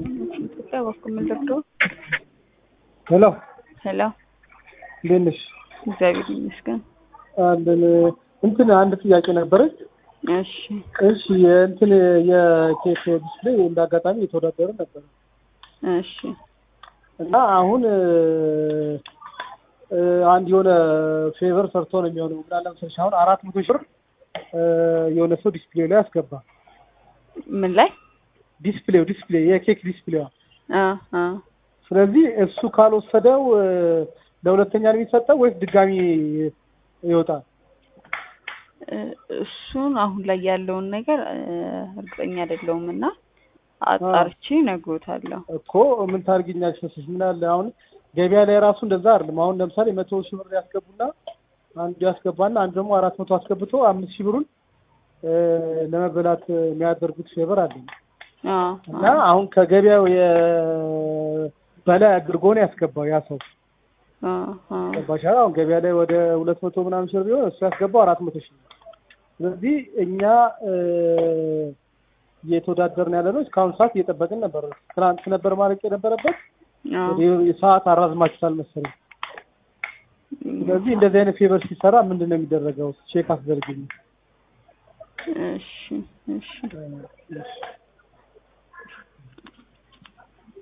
ኢትዮጵያ በኩል ምንድርዶ ሄሎ ሄሎ፣ እንዴት ነሽ? እግዚአብሔር ይመስገን። አለን እንትን አንድ ጥያቄ ነበረች። እሺ እሺ የእንትን የኬክ ዲስፕሌይ እንደ አጋጣሚ የተወዳደረ ነበር እሺ እና አሁን እ አንድ የሆነ ፌቨር ሰርቶ ነው የሚሆነው። ምናለ መሰለሽ አሁን አራት መቶ ሺህ ብር እ የሆነ ሰው ዲስፕሌይ ላይ ያስገባ ምን ላይ ዲስፕሌው ዲስፕሌይ የኬክ ዲስፕሌዋ አ አ ስለዚህ እሱ ካልወሰደው እ ለሁለተኛ ነው የሚሰጠው ወይስ ድጋሚ ይወጣል? እ እሱን አሁን ላይ ያለውን ነገር እ እርግጠኛ አይደለሁም እና አጣርቼ እነግሮታለሁ። እኮ ምን ታርጊኛለሽ መሰለሽ ምን አለ አሁን ገበያ ላይ ራሱ እንደዛ አይደለም። አሁን ለምሳሌ መቶ ሺህ ብር ያስገቡና አንዱ ያስገባና አንዱ ደግሞ አራት መቶ አስገብቶ አምስት ሺህ ብሩን እ ለመበላት የሚያደርጉት ፌቨር አለ አ እና አሁን ከገበያው የ በላይ አድርጎ ነው ያስገባው ያ ሰው አ አ ገባሽ አይደል? አሁን ገበያ ላይ ወደ ሁለት መቶ ምናምን ሺህ ብር ቢሆን እሱ ያስገባው አራት መቶ ሺህ ነው። ስለዚህ እኛ እ እየተወዳደርን ያለ ነው። እስካሁን ሰዓት እየጠበቅን ነበር። ትናንት ነበር ማለቅ የነበረበት አ ሰዓት አራዝማችሁታል መሰለኝ። ስለዚህ እንደዚህ አይነት ፌቨር ሲሰራ ምንድን ነው የሚደረገው? ቼክ አስደርግልኝ። እሺ እሺ እሺ